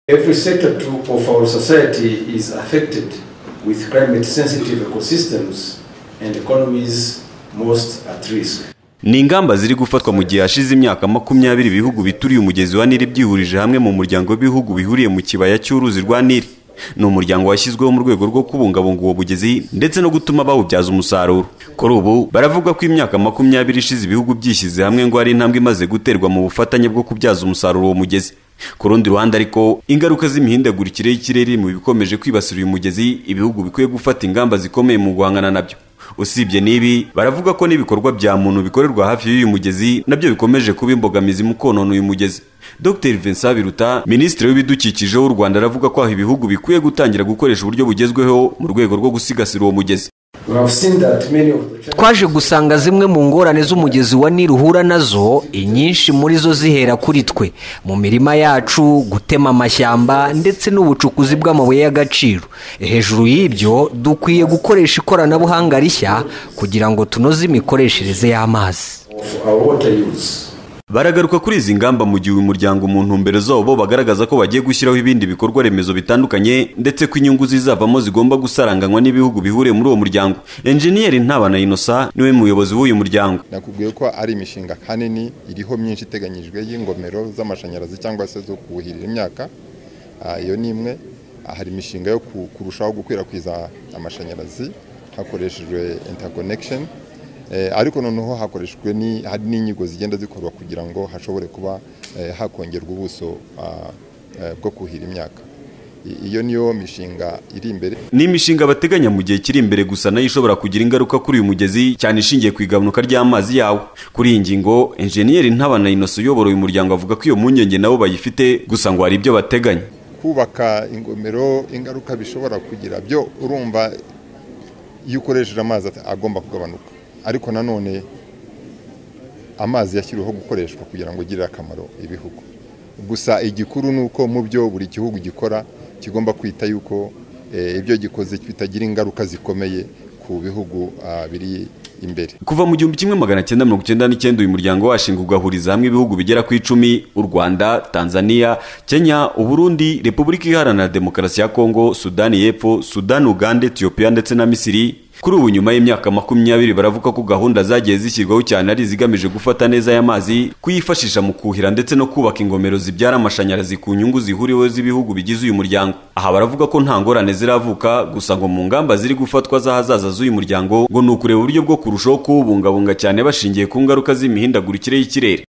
Every sector to- of our society is affected with climate sensitive ecosystems and economies most at risk. ni ingamba ziri gufatwa mu gihe hashize imyaka makumyabiri ibihugu bituriye umugezi wa nili byihurije hamwe mu muryango w'ibihugu bihuriye mu kibaya cy'uruzi rwa nili ni umuryango washyizweho mu rwego rwo kubungabunga uwo mugezi ndetse no gutuma bawubyaza umusaruro kuri ubu baravuga ko imyaka makumyabiri ishize ibihugu byishyize hamwe ngo ari intambwe imaze guterwa mu bufatanye bwo kubyaza umusaruro uwo mugezi ku rundi ruhande ariko ingaruka z'imihindagurikire y'ikirere iri mu bikomeje kwibasira uyu mugezi ibihugu bikwiye gufata ingamba zikomeye mu guhangana nabyo usibye n'ibi baravuga ko n'ibikorwa bya muntu bikorerwa hafi y'uyu mugezi nabyo bikomeje kuba imbogamizi mu konona uyu mugezi dr vincent biruta minisitiri w'ibidukikije w'u rwanda aravuga ko aho ibihugu bikwiye gutangira gukoresha uburyo bugezweho mu rwego rwo gusigasira uwo mugezi We have seen that many of the challenges twaje gusanga zimwe mu ngorane z'umugezi wa nili uhura nazo inyinshi muri zo zihera kuri twe mu mirima yacu gutema amashyamba ndetse n'ubucukuzi bw'amabuye y'agaciro hejuru y'ibyo dukwiye gukoresha ikoranabuhanga rishya kugira ngo tunoze imikoreshereze y'amazi of our water use. baragaruka kuri izi ngamba mu gihe uyu muryango mu ntumbero zabo bagaragaza ko bagiye gushyiraho ibindi bikorwa remezo bitandukanye ndetse ko inyungu zizavamo zigomba gusaranganywa n'ibihugu bihuriye muri uwo muryango enjeniyeri ntabana inosa niwe muyobozi w'uyu muryango nakubwiye ko ari imishinga kanini iriho myinshi iteganyijwe y'ingomero z'amashanyarazi cyangwa se zo kuhirira imyaka Ah, iyo ni imwe Ah, hari imishinga yo ku- kurushaho gukwirakwiza amashanyarazi hakoreshejwe interconnection Eh, ariko noneho hakoreshejwe ni- hari n'inyigo zigenda zikorwa kugira ngo hashobore kuba eh, hakongerwa ubuso ah, eh, bwo kuhira imyaka I- iyo niyo mishinga iri imbere ni imishinga bateganya mu gihe kiri imbere gusa nayo ishobora kugira ingaruka kuri uyu mugezi cyane ishingiye ku igabanuka ry'amazi yawo kuri iyi ngingo enjeniyeri ntabana inoso uyobora uyu muryango avuga ko iyo mpungenge nabo bayifite gusa ngo hari ibyo bateganya kubaka ingomero ingaruka bishobora kugira byo urumva iyo ukoresheje amazi at- agomba kugabanuka ariko nanone amazi yashyiriweho gukoreshwa kugira ngo agirire akamaro ibihugu gusa igikuru ni uko mu byo buri gihugu gikora kigomba kwita yuko eh, ibyo gikoze bitagira ingaruka zikomeye ku bihugu ah, biri imbere kuva mu gihumbi kimwe magana cyenda mirongo icyenda n'icyenda uyu muryango washinga ugahuriza hamwe ibihugu bigera ku icumi u rwanda tanzania kenya uburundi repubulika iharanira demokarasi ya kongo sudani y'epfo sudani uganda etiyopiya ndetse na misiri kuri ubu nyuma y'imyaka makumyabiri baravuga ko gahunda zagiye zishyirwaho cyane ari izigamije gufata neza y'amazi kuyifashisha mu kuhira ndetse no kubaka ingomero zibyara amashanyarazi ku nyungu zihuriweho z'ibihugu bigize uyu muryango aha baravuga ko nta ngorane ziravuka gusa ngo mu ngamba ziri gufatwa z'ahazaza z'uyu muryango ngo ni ukureba uburyo bwo kurushaho kuwubungabunga cyane bashingiye ku ngaruka z'imihindagurikire y'ikirere